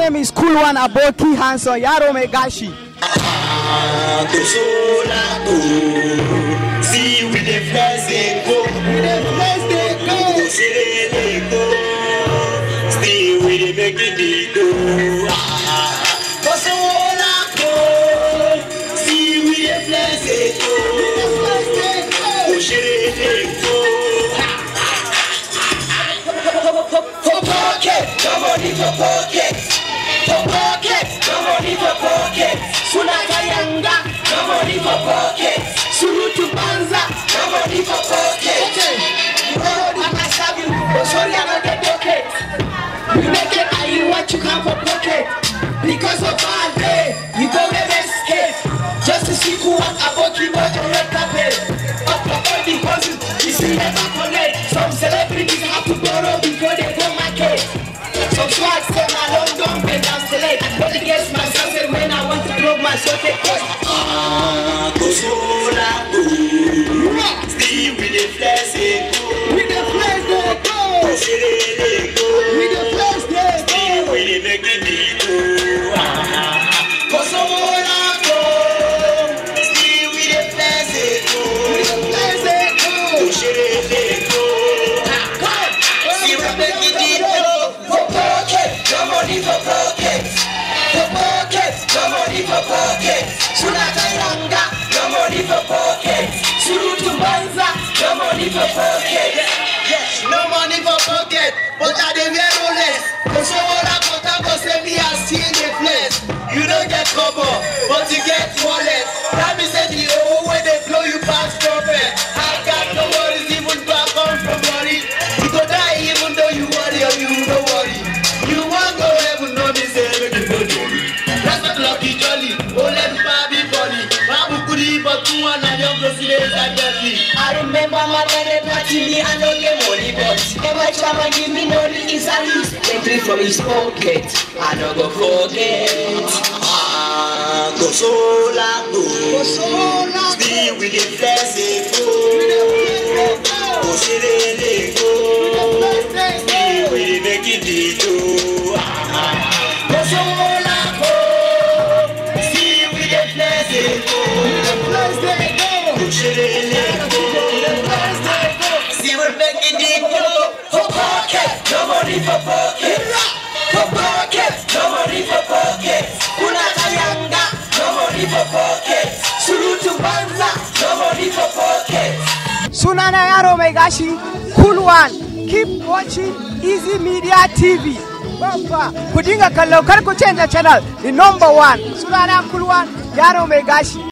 name is Cool One Aboki Hanson, Yaro Megashi. to so na to see we dey flex dey go we dey flex dey go go sere dey go still we dey make it dey go to so na to see we dey flex dey go go sere dey go. For pocket, come on in for pocket. For pocket, come on in for pocket. Suna kayanga, come on in for pocket. Surutu banza, come on in for pocket. Oh, I'm a sabi, oh sorry I don't get pocket. You make it and you want you come for pocket. Because of bad day, you go get escape. Just to see who was about you but your red carpet. Up for all the houses, you see never connect. Some celebrities have to borrow before they go market. Some swag say my London bend down select. But against my sunset when I want to blow my socket. Ah, go so la go. Still with the flex it go. With the flex they go. Go sere they go. With the flex they go. Still with the make it dey go. Ah, go so la go. Still with the flex it go. With the flex they go. Go sere they go. Ah, come. See we make it dey go. For pocket, come on in for pocket. For pocket, come on in for pocket. Suna kayanga, come on in for pocket. Surutu banza, come on in for pocket. Yes, no money for pocket, but I dey wear Rolex. Cause all I got I go say me I see in the place. You don't get cover, but you get wallet. That means say the whole way they blow you pass profit. I got no worries even though I come from worry. You go die even though you worry or you no worry. You want go heaven, no me say make you no worry. That's not lucky jolly. Oh let me be funny. Babu kudi but two and a young go see days I get me. I remember my dad party me I don't get money but Every time I give me money is at least Twenty from his pocket I don't go forget Ah, go so la go. Go so la go. Still with the flex it go. Go sere dey go. Still with the make it dey go. Ah, go so la go. Still with the flex it go. Go sere dey go. Still we make it dey go. For pocket, no money for pocket. For pocket, no money for pocket. Kuna kayanga, no money for pocket. Surutu banza, no money for pocket. Sunana Yaro Megashi, Cool One. Keep watching Easy Media TV. Bamba, ku dinga kallo kar ku canza channel, the number one. Sunana Cool One, Yaro Megashi.